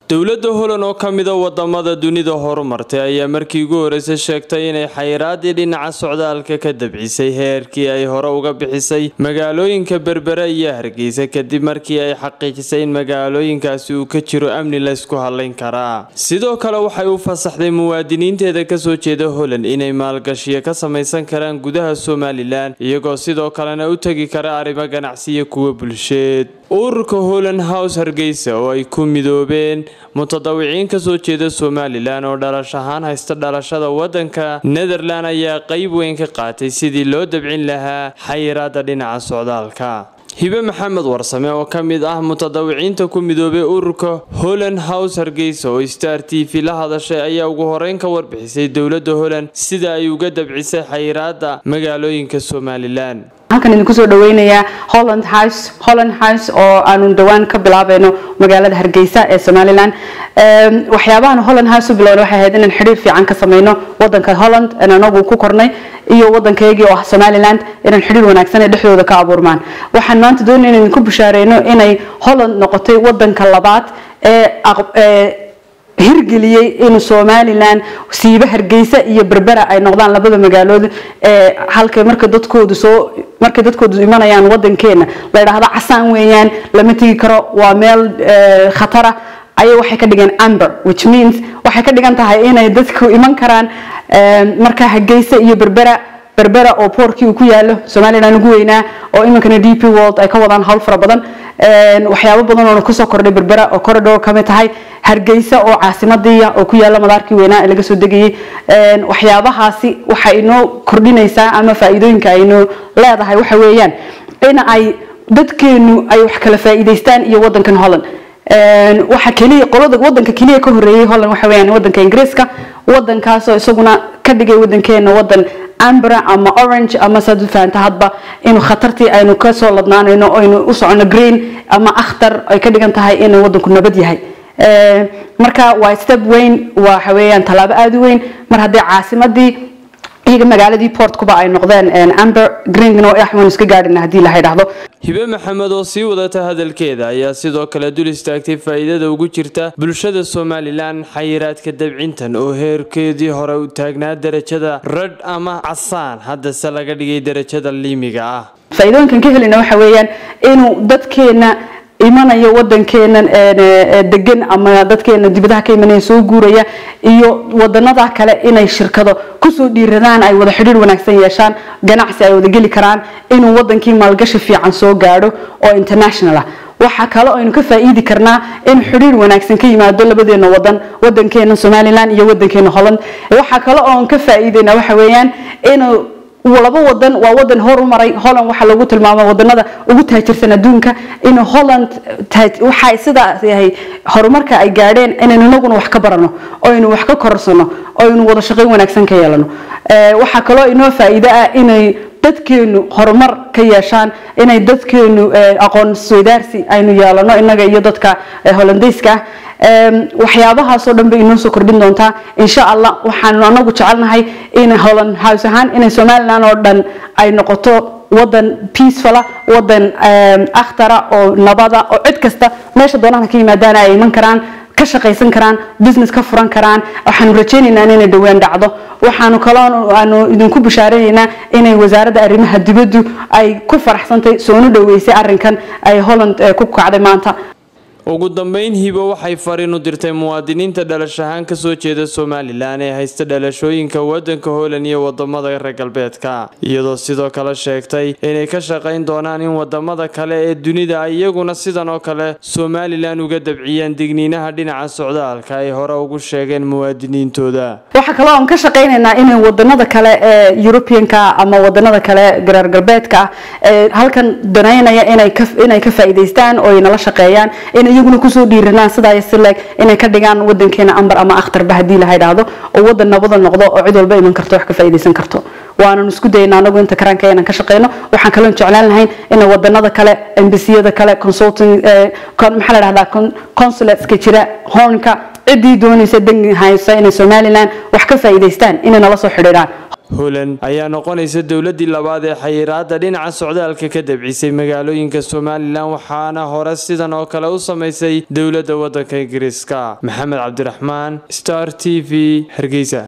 dowladda holan oo ka mida wadamada dunida horumartay ayaa markii ugu horeysay sheegtay inay xayiraadii dhinaca socdaalka ka dabcisay heerkii ay hore uga bixisay magaalooyinka berbere iyo hargeysa kadib markii ay xaqiijisay in magaalooyinkaasi uu ka jiro amni laysku halayn karaa sidoo kale waxay u fasaxday muwaadiniinteeda kasoo jeeda holand inay maalgashiyo ka samaysan karaan gudaha somalilan iyagoo sidoo kalena u tegi kara arrimo ganacsiyo kuwa bulsheed ururka holand house hargeysa oo ay ku midoobeen mutadawiciin kasoo jeeda somalilan oo dhalash ahaan haysta dhalashada wadanka netherland ayaa qeyb weyn ka qaatay sidii loo dabcin lahaa xayiraada dhinaca socdaalka hibe maxamed warsame oo ka mid ah mutadawiciinta ku midoobay ururka holand house hargeysa oo star t v la hadashay ayaa ugu horeyn ka warbixisay dowladda holand sida ay uga dabcisay xayiraada magaalooyinka somalilan halkan idinku soo dhaweynayaa holland house holland house oo aanu dhowaan ka bilaabayno magaalada hargeysa ee somalilan waxyaabahan holland house u bilowna waxay ahayd inaan xidhiir fiican ka sameyno wadanka holland aan anagu ku kornay iyo wadankaygii oo ah somaliland inaan xidhiir wanaagsan ee dhexdooda ka abuurmaan waxaan maanta doonaya inaan idinku bishaareyno inay holland noqotay wadanka labaad ee hirgeliyey in somalilan siiba hargeysa iyo berbera ay noqdaan labada magaalood ee halkay marka dadkoodu soo markay dadkoodu imanayaan wadankeena la yidhaahdo casaan weeyaan lama tegi karo waa meel khatara ayay waxay ka dhigeen amber which means waxay ka dhigan tahay inay dadku iman karaan marka hargeysa iyo berbera berbera oo boorkii uu ku yaalo somalilan ugu weynaa oo iminkana d p world ay ka wadaan hawl fara badan waxyaabo badan oo kusoo kordhay berbera oo corridor kamid tahay hargeysa oo caasimadiiya oo ku yaala madaarkii weynaa ee laga soo degayay waxyaabahaasi waxay inoo kordhinaysaa ama faa'iidooyinka aynoo leedahay waxa weeyaan in ay dadkeenu ay wax kala faa'iidaystaan iyo wadankan holland waxa keliya qolada wadanka keliya ka horeeyay holland waxa weeyaan wadanka ingiriiska wadankaasoo isaguna ka dhigay wadankeena wadan ambra ama orange ama saad u fahanta hadba inuu khatartii aynu kasoo ladnaanayno aynu u socono green ama akhtar ay ka dhigan tahay inuu wadanku nabad yahay marka waa step weyn waxa weeyaan tallaabo aada u weyn mar haddii caasimadii iyaga magaaladii portkuba ay noqdeen amber greenno waxaan iska gaadhina haddii la yidhaahdo hibe maxamed oo sii wadata hadalkeeda ayaa sidoo kale dul istaagtay faa'iidada ugu jirta bulshada somalilan xayiraadka dabcintan oo heerkeedii hore u taagnaa derajada radh ama casaan haddase laga dhigay derajada liimiga ah faa'iidooyinkan ka helina waxa weeyaan inuu dadkeena imanayo wadankeena degan ama dadkeena dibadaha ka imanaya soo guuraya iyo wadanada kale inay shirkado kusoo dhiiradaan ay wada xidhiir wanaagsan yeeshaan ganacsi ay wada geli karaan inuu wadankii maalgashi fiican soo gaadho oo international ah waxaa kale aynu ka faa'iidi karnaa in xidhiir wanaagsan ka yimaado labadeena wadan wadankeena somalilan iyo wadankeena holland waxaa kale oon ka faa'iidayna waxa weeyaan inuu laba wadan waa wadan horumaray holland waxaa lagu tilmaama wadanada ugu taajirsan adduunka in holland waxay sidaas yahay horumarka ay gaadheen inaynu inaguna wax ka barano oo aynu wax ka korsano oo aynu wada shaqayn wanaagsan ka yeelano waxaa kaloo inoo faa'iido ah inay dadkeenu horumar ka yeeshaan inay dadkeenu aqoon isweydaarsi aynu yeelano inaga iyo dadka hollandeyska ah waxyaabahaasoo dhan bay inoo soo kordhin doontaa insha allah waxaanu anagu jecelnahay in holland house ahaan inay somalilan oo dhan ay noqoto wadan peacefula wadan akhtara oo nabada oo cid kasta meesha doonahana ka yimaadaana ay iman karaan ka shaqaysan karaan business ka furan karaan waxaanu rajaynaynaa inay dhowaan dhacdo waxaanu kaloo aanu idinku bishaaraynaynaa inay wasaaradda arrimaha dibaddu ay ku faraxsantay soonu dhoweysay arrinkan ay holland ku kacday maanta ugu dambeyn hibo waxay fariin u dirtay muwaadiniinta dhalash ahaan kasoo jeeda somalilan ee haysta dhalashooyinka wadanka holand iyo wadamada reer galbeedka iyadoo sidoo kale sheegtay inay ka shaqayn doonaan in wadamada kale ee dunida ay iyaguna sidan oo kale somalilan uga dabciyaan digniinaha dhinaca socdaalka ay hore ugu sheegeen muwaadiniintooda waxaa kaloo aan ka shaqaynaynaa inay wadanada kale ee europeanka ama wadanada kale reer galbeedka ah ee halkan danaynaya inay ka faa'iidaystaan oo ay nala shaqeeyaan iyaguna kusoo dhiiranaan sidaa sileeg inay ka dhigaan wadankeena ambar ama akhtarba haddii la yidhaahdo oo wadan nabada noqdo oo cid walba iman karto wax ka faa'iidaysan karto waanan isku dayna anagu inta karaanka inaan ka shaqeyno waxaan kaloo jeclaan lahayn in wadanada kale embasiyada kale consulting maxaa la dhahdaa consulateska jira hornka ciddii doonaysa dangi haysa inay somaliland wax ka faa'iidaystaan inay nala soo xidhiidhaan holand ayaa noqonaysa dowladii labaad ee xayiraada dhinaca socdaalka ka dabcisay magaalooyinka somalilan waxaana hore sidan oo kale u samaysay dowladda waddanka ingiriiska maxamed cabdiraxmaan star t v hargeysa